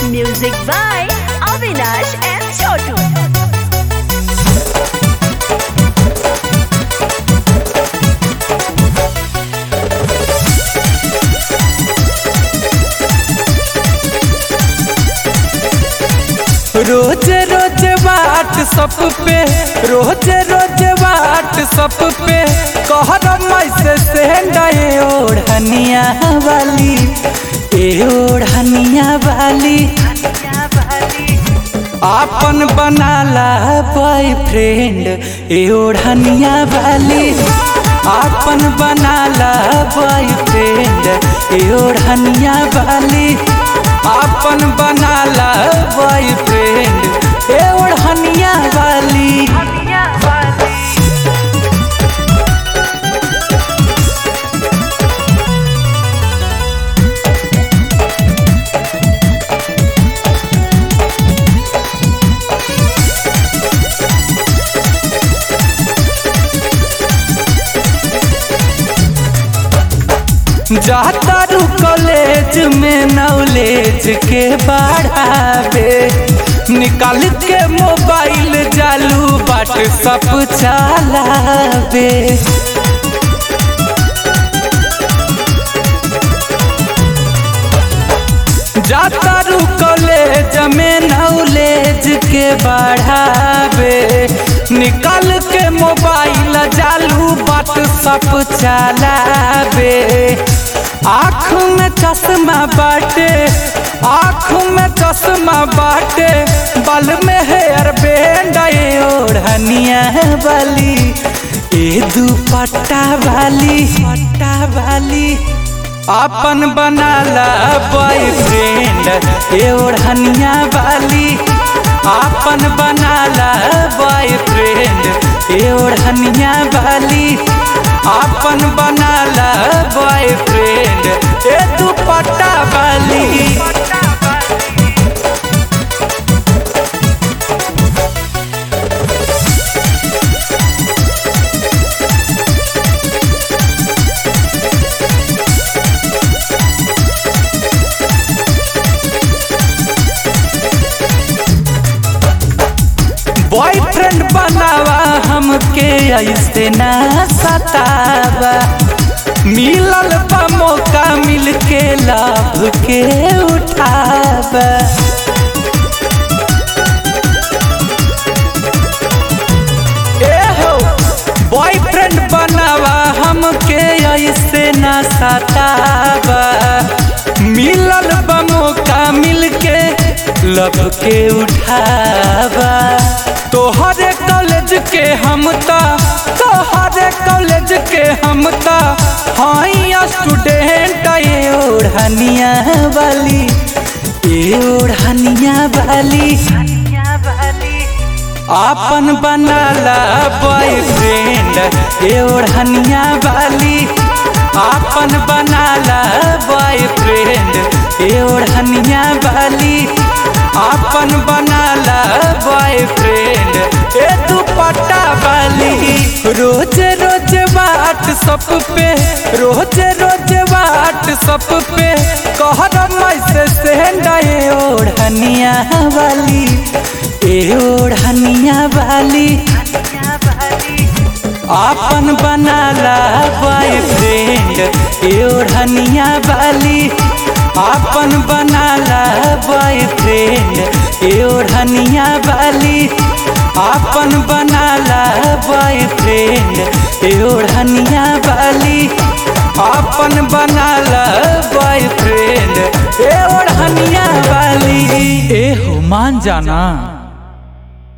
Music by Avinash and Chotu. रोज रोज WhatsApp पे रोज रोज व्हाट्सअप पे कहर मैसे सेंड ए ओढ़निया वाली ए ओढ़निया वाली आपन बनाला बॉयफ्रेंड ए ओढ़निया वाली आपन बनाला बॉयफ्रेंड ए ओढ़निया वाली आपन बनाला बॉयफ्रेंड ए ओढ़निया वाली जाता रू कॉलेज में नॉलेज के बढ़ावे निकाल के मोबाइल चालू व्हाट्सअप चलावे जाता रू कॉलेज में नॉलेज के बढ़ावे निकाल के मोबाइल चालू व्हाट्सअप चलावे आँख में चश्मा बाटे आँख में चश्मा बाटे बल में हेयर बैंड ए ओढ़निया वाली ए दुपट्टा वाली पट्टा वाली अपन बनाला बॉयफ्रेंड ए ओढ़निया वाली अपन बनाला बॉयफ्रेंड ए ओढ़निया वाली अपन बनाला बॉयफ्रेंड ए दुपट्टा वाली बॉयफ्रेंड बनावा हमके ऐसे ना सतावा मिलल बा मौका मिल के लाभ के उठावा ए हो बॉयफ्रेंड बनावा हमके ऐसे ना सतावा मिलल बा मौका मिल के लब के उठावा तोहरे कॉलेज के हम ता तोहरे कॉलेज के हम ता हाई स्टूडेंट ए ओढ़निया वाली ए ओढ़निया वाली आपन बनाला बॉयफ्रेंड ए ओढ़निया वाली आपन बनाला बॉयफ्रेंड ए ओढ़निया वाली आपन बनाला बॉयफ्रेंड ए दुपट्टा वाली रोज रोज व्हाट्सअप पे रोज रोज व्हाट्सअप पे कहर मैसे सेंड ए ओढ़निया वाली ए ओढ़निया वाली आपन बनाला बॉयफ्रेंड ए ओढ़निया वाली आपन बनाला बॉयफ्रेंड ए ओढ़निया वाली आपन बनाला बॉयफ्रेंड ए ओढ़निया वाली आपन बनाला बॉयफ्रेंड ए ओढ़निया वाली ए हो मान जाना